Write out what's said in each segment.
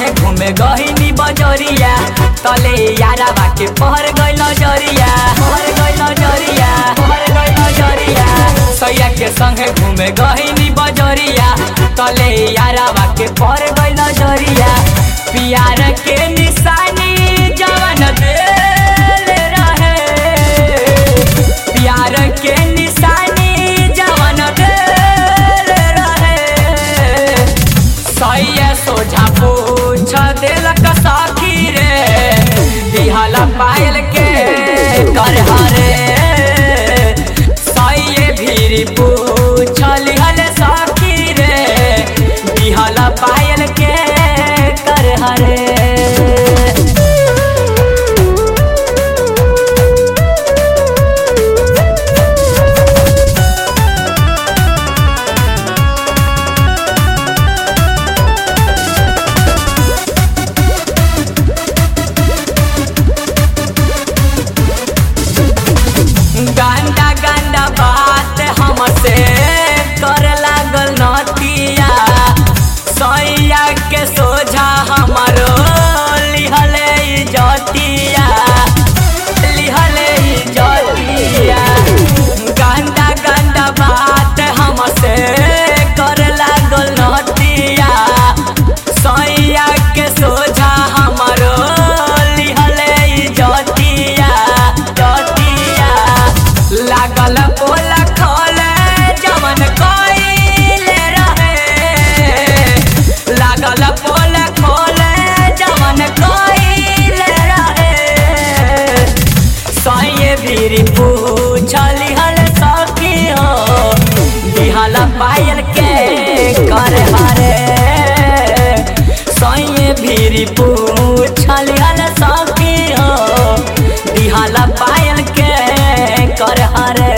संगे घूमे गहिनी बजरिया तले यारा बाके पहर गइल नजरिया पहर गइल नजरिया पहर गइल नजरिया सैया के संगे घूमे गहिनी बजरिया तले यारा बाके पहर गइल नजरिया प्यार के निशानी जवन दिल रहे प्यार के निशानी जवन दिल रहे सैया सोझा पूछ दिलक सखी रे दिहला पायल के कर हरे सैये भीरी पूछ लिहल सखी रे दिहला पायल के कर हरे गंदा गंदा बात हमसे कर लागल नतिया सैया के सोझा हमारो लिहले जतिया लिहले जतिया गंदा गंदा बात हमसे कर लागल नतिया सैया के सोझा हमारो लिहले जतिया जतिया लागल पोल खोले जमन कइले रहे लागल पोल खोले जमन कइले रहे सैये भीरी पूछली हल सखी हो दिहला पायल के कर हरे सैये भीरी पूछली हल सखी हो दिहला पायल के कर हरे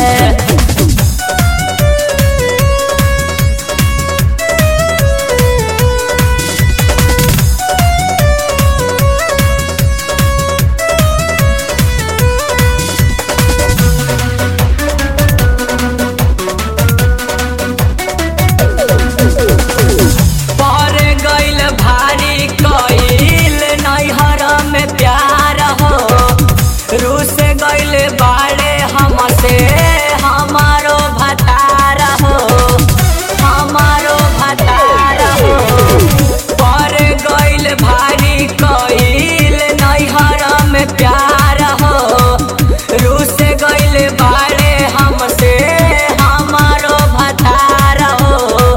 पर गइल भारी कइल नैहर में प्यार हो रूस गइल बाड़े हमसे हमारो भतार हो हमारो भतार हो पर गइल भारी कइल नैहर में प्यार हो रूस गइल बाड़े हमसे हमारो भतार हो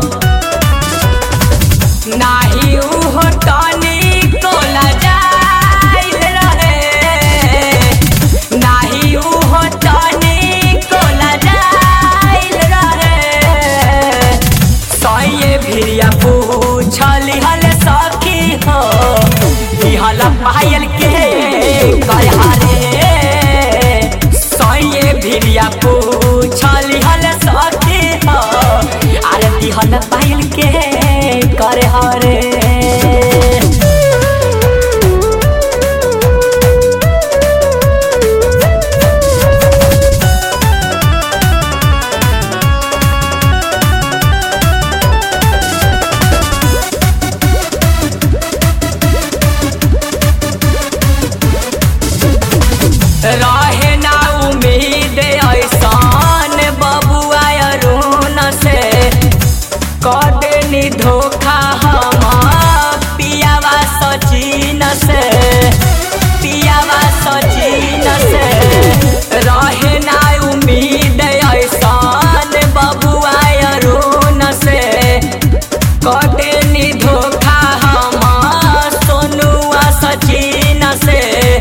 नाही उहो तनी कोला जाइल रहे नाही उहो तनी कोला जाइल रहे सैये भिरिया पूछली हल सखी हो दिहला पायल के कहरे सैये भिरिया पूछली हल सखी हो अरे दिहला पायल के करे हरे रहे ना उम्मीद ऐसान बबुआ अरुण से कदनी धोखा हम पियावा सचिन से पियावा सचिन से रहे ना उम्मीद ऐसान बबुआ अरुण से कदनी धोखा हम सोनुआ सचिन से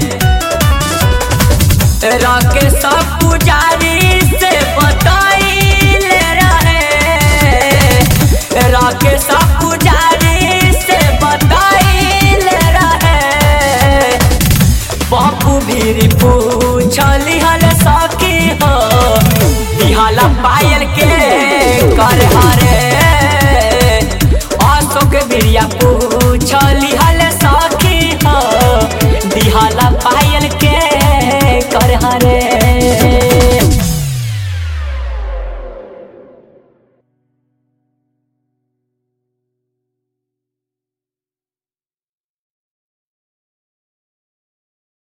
राकेश पुजारी से बताइले रहे राकेश पुजारी से बताइले रहे बापू भीरी पू